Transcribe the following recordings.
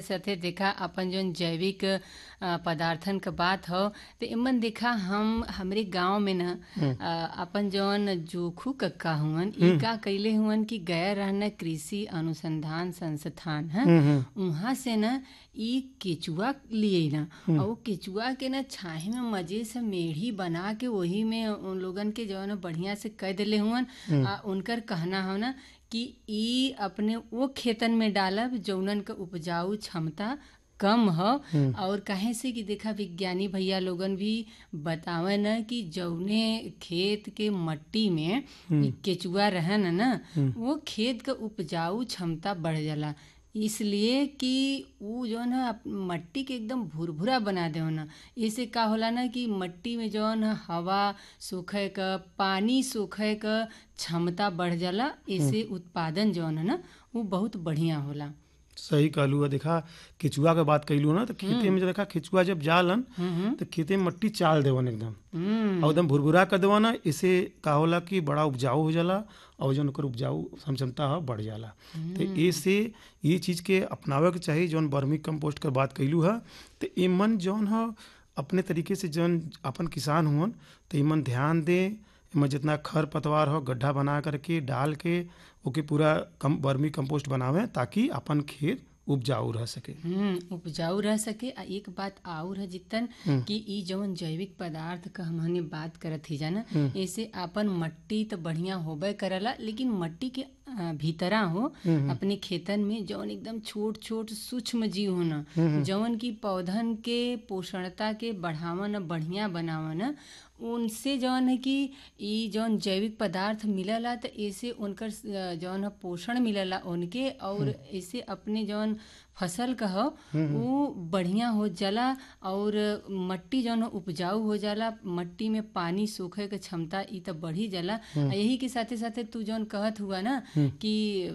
साथे देखा अपन जौन जैविक अ, पदार्थन क बात हो तो इमन देखा हम हमरे गांव में न अ, अपन जौन जोखू कक्का हुवन ई का कइले हुवन कि गया रहना कृषि अनुसंधान संस्थान है उहाँ से न ई केचुआ लिए न और वो केचुआ के न छाहे में मजे से मेढ़ी बना के वही में उन लोगन के जौन बढ़िया से कह देले हुवन आ उनकर कहना हो न कि ई अपने वो खेतन में डालब जौनन क उपजाऊ क्षमता कम ह और काहे से कि देखा विज्ञानी भैया लोगन भी बतावे न कि जौने खेत के मट्टी में इ केचुआ रहन न वो खेत क उपजाऊ क्षमता बढ़ जाला इसलिए कि उ जौन है अप- मट्टी के एकदम भुरभुरा बना दे न इससे का होला ना कि मट्टी में जौन है हवा सोखे क पानी सोखे क क्षमता बढ़ जाला इससे उत्पादन जौन है ना वो बहुत बढ़िया होला सही कहलू है देखा केचुआ के बात कइलू ना तो खेते में जो देखा केचुआ जब जालन तो खेते में मट्टी चाल देवन एकदम हम्म और एकदम भुरभुरा कर देवन ना इसे का होला कि बड़ा उपजाऊ हो जाला और जौन ओकर उपजाऊ सम क्षमता है बढ़ जाला तो ऐसे ये चीज के अपनावे के चाहिए जौन बर्मी कंपोस्ट के बात कइलू है तो इमन जौन है अपने तरीके से जौन अपन किसान हुवन तो इमन ध्यान दे इमन जितना खर पतवार हो गड्ढा बना करके डाल के ओके पूरा कम बर्मी कंपोस्ट बनावे ताकि अपन खेत उपजाऊ रह सके हम्म उपजाऊ रह सके आ एक बात और है जितन कि ई जौन जैविक पदार्थ क हमने बात करत ही जाना ऐसे अपन मट्टी तो बढ़िया होबे करला लेकिन मट्टी के अ, भीतरा हो अपने खेतन में जौन एकदम छोट छोट सूक्ष्म जीव होना जौन की पौधन के पोषणता के बढ़ावन बढ़िया बनावन उनसे जौन है कि ई जौन जैविक पदार्थ मिलला तो ऐसे उनकर अ, जौन है पोषण मिलला उनके और ऐसे अपने जौन फसल का हो वो बढ़िया हो जाला और मट्टी जौन है उपजाऊ हो जाला मट्टी में पानी सोखे के क्षमता ई तो बढ़ी जाला आ यही के साथे साथे तू जौन कहत हुआ ना कि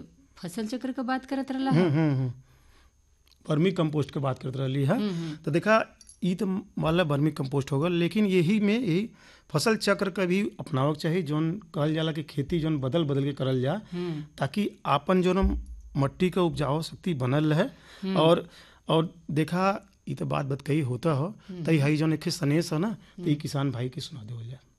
फसल चक्र का बात करत रहला हम्म, हम्म, हम्म। वर्मी कंपोस्ट के बात करते रही है तो देखा ई तो वाला वर्मी कंपोस्ट होगा लेकिन यही में यही फसल चक्र का भी अपनावे के चाहिए जौन कहल जाला कि खेती जौन बदल बदल के करल जा ताकि आपन जौन मट्टी का उपजाऊ शक्ति बनल रहे और और देखा ई तो बात बत कही होता हो तो हई जौन एक सनेस है ना तो ई किसान भाई के सुना देवल जा